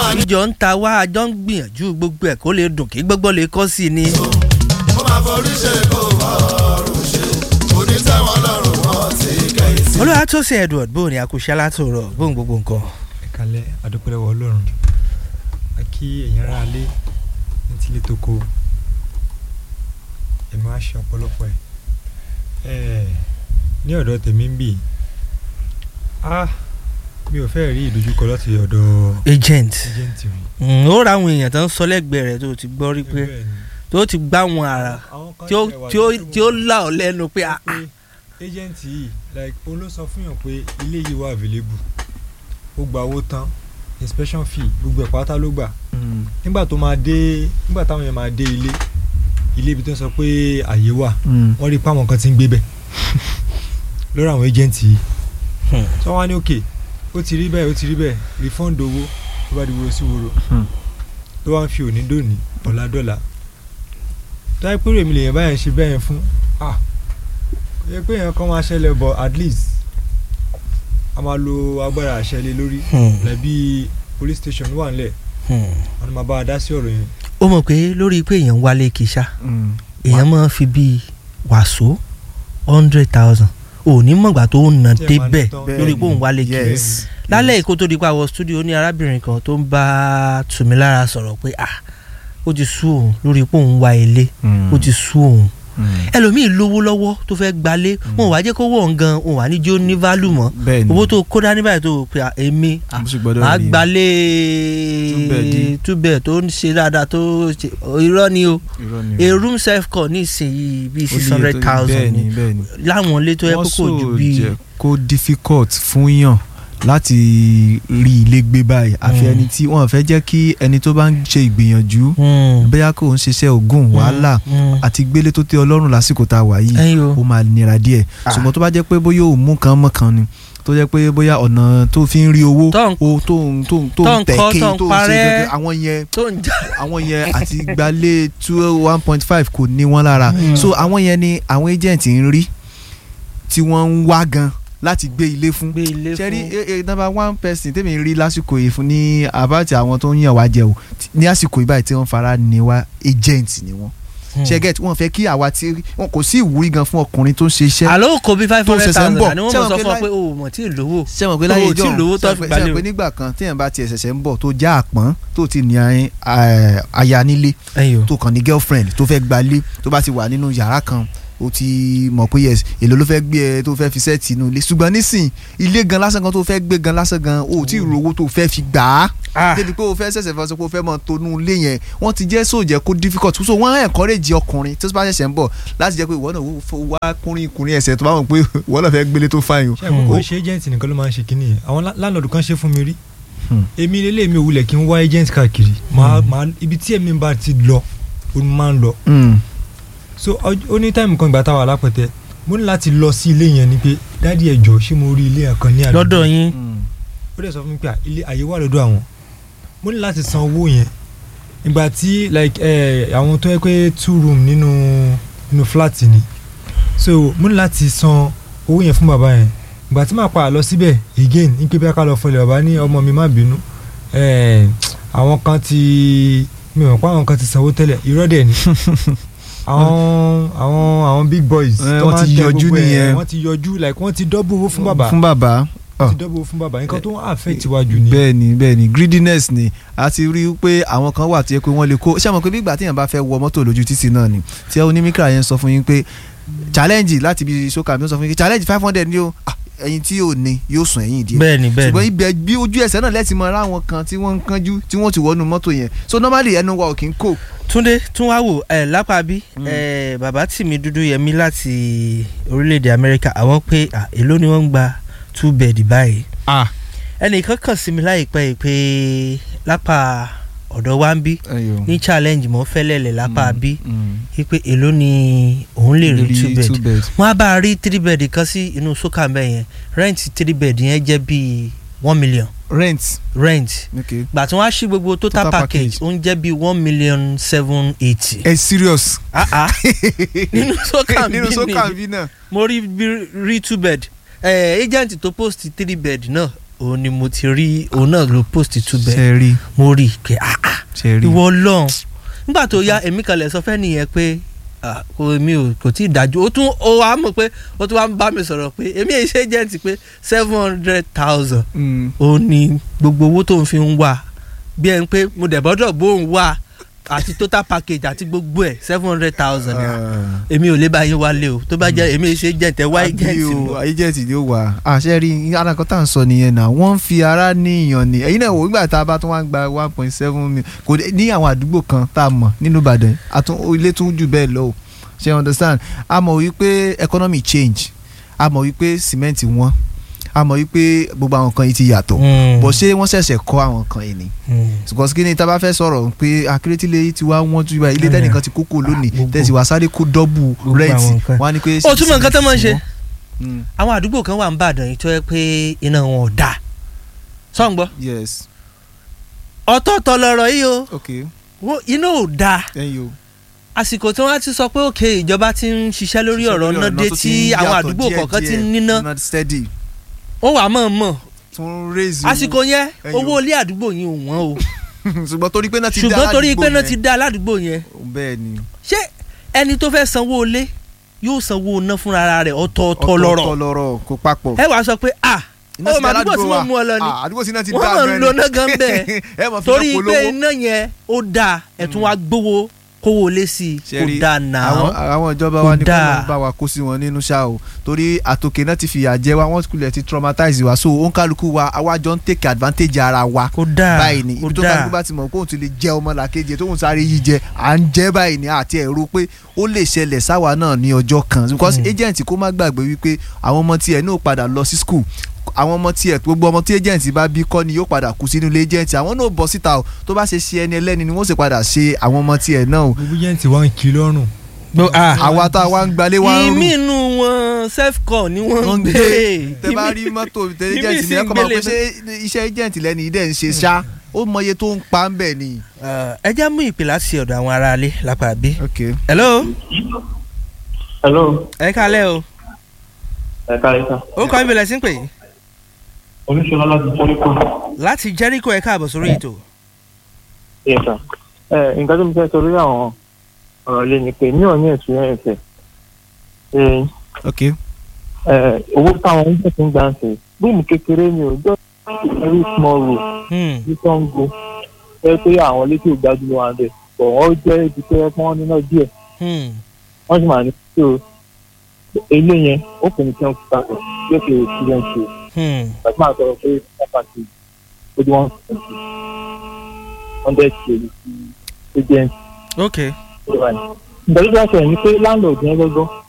máa ní. ìjọ ń ta wá àjọ ń gbìyànjú gbogbo ẹ̀ kó lè dùn kí gbogbo lè kọ́ sí i ni. ó máa forí ṣe kó ọrùn ṣe onítẹ̀wọ̀n lọ́rùn wọn ti kẹ́yìn sí. olúwa tó ṣe edward bóun ni akúṣẹ́ látòrọ̀ bóun gbogbo nǹkan. ẹ̀kalẹ̀ adúpẹ́lẹ́wọ̀ ọlọ́run a kí èèyàn ara lé ní tílé tó kó ẹ̀mí wá ṣe ọ̀pọ̀lọpọ̀ ẹ̀ ní ọ̀dọ̀ tèmi ń bì á mi ò fẹ́ rí ìdojúkọ láti ọ̀dọ̀ agent ẹjẹ̀ǹtì rí. Mm, ó ra àwọn èèyàn tó ń sọ lẹ́gbẹ̀ẹ́ rẹ̀ tó ti gbọ́ rí pé Bẹ́ẹ̀ ni. tó ti gbá wọn ara Àwọn kan tí ó tiẹ̀ wà tí ó lójú tí ó wọn là ọ́ lẹ́nu pé ah, pé ẹjẹ̀ǹtì yìí like òun ló sọ fún yàn pé ilé yìí wà available ó gba owó tán inspection fee gbogbo ẹ̀ pátá ló gbà nígbà tó máa dé nígbà táwọn yẹn máa dé ilé ilé ibi tó ń sọ pé àyè wà wọ́n rí i pé àwọn kan ti ń gbé bẹ̀ lórí àwọn agent yìí Hmm. tí wọ́n wá ní òkè ó ti rí bẹ́ẹ̀ ó ti rí bẹ́ẹ̀ refund owó tó bá di woro sí woro Hmm. tó wá ń fi òní dòní ọ̀la dọ́là tó yẹ pé rèmi lèèyàn báyẹn ṣe bẹ́ẹ̀ yẹn fún ah kò yẹ pé èèyàn kan máa ṣẹlẹ̀ but at least a máa lo agbára àṣẹ lé lórí hmm, lẹ́bí police station wà nílẹ̀ hmm. wọn ni máa bá a dá sí ọ̀rọ̀ yẹn ó mọ̀ pé lórí pé èèyàn ń wálé kìsà èèyàn máa ń fi bíi wàsó hundred thousand òní mọ̀gbà tó ń nà Tí ẹ máa débẹ̀ ní tán. lórí pé òun wálé kiri yes lálẹ́ èkó tó di pa wọ stúdíò ní arábìnrin kan tó ń bá tùmílára sọ̀rọ̀ pé ah ó ti sú òun lórí pé òun wá ilé ó ti sú òun ẹlòmíì lówó lọ́wọ́ tó fẹ́ gbalé wọn ò wá jẹ́ kó wọ̀ ń gan wọn ò wá ní jó ní válù mọ́ bẹ́ẹ̀ ni owó tó kó dání báyìí tó o pe ah, èmi ah, mo sì gbọ́dọ̀ màá rí i. gbalé Túbẹ̀dì. túbẹ̀ tó ń ṣe dáadáa tó ṣe irọ́ ni o irọ́ ni a room self call ní ìsinyìí bíi Ó six níye hundred tó- thousand bẹ́ẹ̀ ni ni bẹ́ẹ̀ ni láwọn ilé tó yẹ kó wọ́n kò ju sọ bíi jẹ́ kó difficult fún yàn láti rí ilé gbé báyìí àfi Mm. ẹni tí wọ́n fẹ́ jẹ́ kí ẹni tó bá ń ṣe ìgbìyànjú Hmm, bóyá kò ń ṣiṣẹ́ ògùn hmm, wàhálà hmm. àti gbélé tó tẹ́ ọlọ́run lásìkò tá a wà yìí ẹyin o ó máa nira díẹ̀ Ah. ṣùgbọ́n tó bá jẹ́ pé bóyá òun mú kan mọ́ kan ni tó jẹ́ pé bóyá ọ̀nà tó fi ń rí owó Tó ń- o tó ń tó ń tó tó ń ń kọ́, tẹ̀ké tó ń tó ń ṣe parẹ́. gẹ́gẹ́ àwọn yẹn tó ń jà àwọn yẹn àti gbalé two one point five kò ní wọn lára Mm. so àwọn yẹn ni àwọn agent ń rí tí wọ́n ń wá gan láti gbé ilé fún gbé ilé ṣe rí fún eh, eh, number one person tèmi rí lásìkò yìí fún ní àbáàtì àwọn tó ń yàn wá jẹ o tí- ní àsìkò yìí báyìí tí wọ́n fara ní wá agent ni wọ́n Hmm. ṣe get wọ́n fẹ́ kí àwa tí wọn kò sí ìwúrí gan fún ọkùnrin tó ń ṣe iṣẹ́ àlọ́ kò bí five tó hundred ṣẹ̀ṣẹ̀ ń thousand bọ̀. àní wọ́n Ṣé mọ̀ wọn sọ pé fún ọ láì- pé o mọ̀ tí ì lówó ṣé wọn pé láyé Owó tí ìjọ lówó tó fi gbalẹ̀ ṣé o. wọn pé nígbà kan téèyàn bá tiẹ̀ ṣẹ̀ṣẹ̀ ń bọ̀ tó já àpọ́n tó ti ní eh, aya nílé ẹyin o tó kàn ní girlfriend tó fẹ́ gbalé tó bá ti wà nínú yàrá kan o ti mọ̀ pé yes èlò ló fẹ́ gbé ẹ tó fẹ́ fi sẹ́ẹ̀tì inú ilé ṣùgbọ́n nísìn ilé gan lásán gan tó fẹ́ gbé gan lásán gan o ò tí ì ro owó tó fẹ́ fi gbà á ah débi pé o fẹ́ ṣẹ̀ṣẹ̀ fẹ́ sọ pé o fẹ́ mọ̀ tonú ilé yẹn wọ́n ti jẹ́ sóòjẹ́ kó difficult so wọ́n encourage ọkùnrin tó bá ṣẹ̀ṣẹ̀ ń bọ̀ láti jẹ́ pé ìwọ náà wò- wá kúnrin kùnrin ẹsẹ̀ tó bá mọ̀ pé ìwọ náà fẹ́ gbélé tó fáyìn o. ṣé àgbẹ̀ kò Hmm. ṣe agent nìkan ló máa ń ṣe kínní yẹn àwọn landlord kan ṣe fún mi rí Hmm. èmi lélẹ̀ mi ò wulẹ̀ kí n wá agent káàkiri màá màá ibi tí èmi bá ti lọ ó ní máa ń lọ Mm. so ọj- ó ní táìmù kan ìgbà táwa lápẹtẹ mo ní láti lọ sí ilé yẹn ni pé dádì ẹjọ ṣé mo rí ilé yẹn kan ní àdúgbò lọ́dọ̀ yín Mm. ó dẹ̀ sọ fún mi pé à, ilé àyè wà lọ́dọ̀ àwọn mo ní láti san owó yẹn ìgbà tí like ẹ àwọn tó yẹ pé two room nínú nínú flat ni so mo ní láti san owó yẹn fún bàbá yẹn ìgbà tí màá padà lọ síbẹ̀ again ní pé bí a ká lọ fọlẹ̀ bàbá ní ọmọ mi má bínú ẹ àwọn kan ti mi ò mọ̀ pé àwọn kan ti sanwó tẹ́lẹ̀ irọ́ dẹ̀ ni àwọn àwọn àwọn big boys Eh, tó wọ́n máa ti ń tẹ yọjú gbogbo ẹ̀, nìyẹn. wọ́n ti yọjú like wọ́n ti dọ́bù owó fún bàbá fún bàbá wọ́n ti dọ́bù owó fún bàbá nǹkan tó ń affect wájú ni. bẹ́ẹ̀ ni bẹ́ẹ̀ ni greediness ni a ti rí i pé àwọn kan wà tó yẹ pé wọ́n lè kó ṣé àwọn pé bí ìgbà téèyàn bá fẹ́ wọ mọ́tò lójú títì náà ni tí onímíkà yẹn sọ fún yín pé challenge láti ibi sókà mi ó sọ fún yín pé challenge five hundred ni o Ah, ẹ̀yin tí ò ní yóò sùn ẹ̀yìn díẹ̀ bẹ́ẹ̀ ni bẹ́ẹ̀ ṣùgbọ́n ni ibẹ̀ bí ojú ẹsẹ̀ náà lẹ́tì mọ́ ara àwọn kan tí wọ́n ń kánjú tí wọ́n ti wọnú mọ́tò yẹn so normally ẹnu wa ò kí ń kò. túndé tún wá wò ẹ lápá bí Mm. ẹ bàbá tìmí dúdú yẹmí láti orílẹ̀-èdè amẹ́ríkà àwọn pé ah, èló ni wọ́n ń gba two bed báyìí ẹnìkan kàn sí mi láìpẹ́ yìí pé lápá ọ̀dọ̀ wa ń bí ní challenge mọ́ fẹ́lẹ́lẹ̀ lápá bí wípé èló ni òun lè rí two bed wọ́n á bá a rí three bed kan sí inú sókà mbẹ́ yẹn rent three bed yẹn jẹ́ bíi one million rent rent okay. gbà tí wọ́n á ṣí gbogbo total, Total package package. ó ń jẹ́ bíi one million seven eighty. ẹ serious. ah ah nínú sókà nínú sókà bí bí náà. mo rí bí- rí two bed eh, agent tó post three bed náà òun ni mo ti rí òun náà ló post túbẹ̀ ṣe rí mo rí i pé ah ah ṣe rí ìwọ ọlọ́run nígbà tó yá èmi kan lè sọ fẹ́ nìyẹn pé ah, kò mi ò kò tí ì dájú ó tún ó wàá mọ̀ pé ó tún wàá bá mi sọ̀rọ̀ pé èmi èyí ṣe jẹ́ǹtì pé seven hundred thousand Mm. ó ní gbogbo owó tó ń fi ń wà bí ẹni pé mo dẹ̀ bọ́dọ̀ bóun wà àti total package àti gbogbo ẹ̀ seven hundred thousand naira Ah. èmi ò lè bá yín wálé o tó bá jẹ́ èmi èyí ṣe jẹ́ǹtẹ̀ wá Àbí jẹ́ǹtì o, lọ. agent ni ó wà àṣẹ rí alákan tá à ń sọ nìyẹn náà wọ́n ń fi ara ní ìyàn ni ẹ̀yin náà wò nígbà tá a bá tún wá ń gba one point seven million kò dé ní àwọn àdúgbò kan tá a mọ̀ nínú Ìbàdàn àtún ilé tún jù bẹ́ẹ̀ lọ o ṣe you understand a mọ̀ wípé economy change a mọ̀ wípé cement wọ́n a mọ̀ wípé gbogbo àwọn kan yìí ti yàtọ̀ bọ̀ ṣé wọ́n ṣẹ̀ṣẹ̀ kọ́ àwọn kan yìí ni because kí ni tá a bá fẹ́ sọ̀rọ̀ pé akérètílé yìí ti wá wọ́n ju ilé tẹ́nìkan ti kókó lónìí Gbogbo. tẹ̀sí wá sáré kó dọ́bù Gbogbo rẹ́ǹtì àwọn nǹkan. wọ́n á ní pé. ó túmọ̀ nǹkan tó máa ń ṣe Mm, àwọn àdúgbò kan wà ń bàdàn yìí tó yẹ pé iná wọn ò dáa sọ̀ǹgbọ́ yes ọ̀tọ̀ọ̀tọ̀ lọ̀rọ̀ yìí o okay wo iná ò dáa thank you. àsìkò tí wọ́n á ti sọ pé òkè ìjọba ti ń ṣiṣẹ́ lórí ọ̀rọ̀ náà dé tó tí ti ń àwọn yàtọ̀ àdúgbò díẹ̀ kọ̀ọ̀kan ti díẹ̀, ń níná not steady ó wà mọ̀ mọ̀ tún raise àsìkò yẹn ẹyọ. owó ilé àdúgbò yẹn ò wọ́n o ṣùgbọ́n torí pé náà ti dá ṣùgbọ́n torí aládùúgbò pé náà yẹn. ti dá aládùúgbò yẹn bẹ́ẹ̀ ni ṣé ẹni tó fẹ́ sanwó ilé yóò sanwó iná fúnra rẹ̀ ọ̀tọ̀ọ̀tọ̀ lọ́rọ̀ ọ̀tọ̀ lọ́rọ̀ kò papọ̀. ẹ wàá sọ pé ah Iná ó ti mà dá àdúgbò tí aládùúgbò wọ́n mú ọ lọ ni Ah, àdúgbò sí náà ti wọ́n dá mọ̀ ń gan lo ni. iná gan bẹ́ẹ̀ ẹ mọ̀ fi torí náà pé polówó. iná yẹn ó dáa ẹ̀ tún wá gbówó kówó lé sí i Ṣé kò rí, dáa nà àwọn án àwọn ìjọba Kò wa ní dáa. kọ́ńtà bá wa kó sí wọn nínú ṣá o torí àtòkè náà ti fìyà jẹ wa wọ́n kulẹ̀ ti traumatize wa so òǹkálukú wa àwa jọ ń take advantage ara wa kò dáa báyìí ni kò ibi tó dáa kálukú bá ti mọ̀ kóun ti lè jẹ ọmọ làkejì tóun sáré yí jẹ à ń jẹ báyìí ni àti ẹ̀rọ pé ó lè ṣẹlẹ̀ sáwa náà ní ọjọ́ kan because Mm. agent kó má gbàgbé wípé àwọn ọmọ tiẹ̀ náà padà lọ sí school àwọn ọmọ tiẹ̀ gbogbo ọmọ tí agent bá bí kọ́ ni yóò padà kú sínú ilé agent àwọn náà bọ̀ síta o tó bá ṣe ṣe ẹni ẹlẹ́ni ni wọ́n sì padà ṣe àwọn ọmọ tiẹ̀ náà o gbogbo yẹn ti wá ń kí lọ́rùn. Gbọ́- ah. àwa tá a wá ń gbalé wá ń ìmí rù inú wọn self call ni wọ́n wọ́n ń ń gbé gbé tẹ bá rí mọ́tò tẹ ìmí agent sì ni ẹ ń kọ́ máa gbélé pé ṣé iṣẹ́ agent lẹ́ni ìdẹ́ ń ṣe ṣá ó mọye tó ń pa ń bẹ̀ ni. Eh, ẹ já mú ìpè láti ọ̀dọ̀ àwọn aráalé lápá bí. okay hello hello ẹ kálẹ̀ o ẹ káàárọ̀ sà ó kọ́ ibìlẹ̀ sí ń pè é oníṣọlá láti jẹ́ríkò láti Jericho ẹ káàbọ̀ sórí ètò. yẹ sà ẹ nǹkan tó ń fẹ́ sọ lórí àwọn ọ̀rọ̀ lé ni pé mi ò ní ẹ̀sùn yẹn ẹ̀sẹ̀ ẹ okay ẹ owó táwọn ń tẹ̀sí ń gbà ń sè rúùmù kékeré ni ò jọ very small room Hmm, ní Sango ẹ pé àwọn létí ò gbájú ló wà ń bẹ̀ bọ̀ wọ́n jẹ́ ibi tó yẹ kí wọ́n níná díẹ̀ hmm, wọ́n sì máa ní tó ilé yẹn ó pè ní ten thousand yóò fi student ṣe hmm. àti máa sọ̀rọ̀ pé pápákí ó di one twenty hundred k ní ti agent ok ìgbà tó bá sọ̀rọ̀ ni pé landlord yẹn gbọ́gbọ́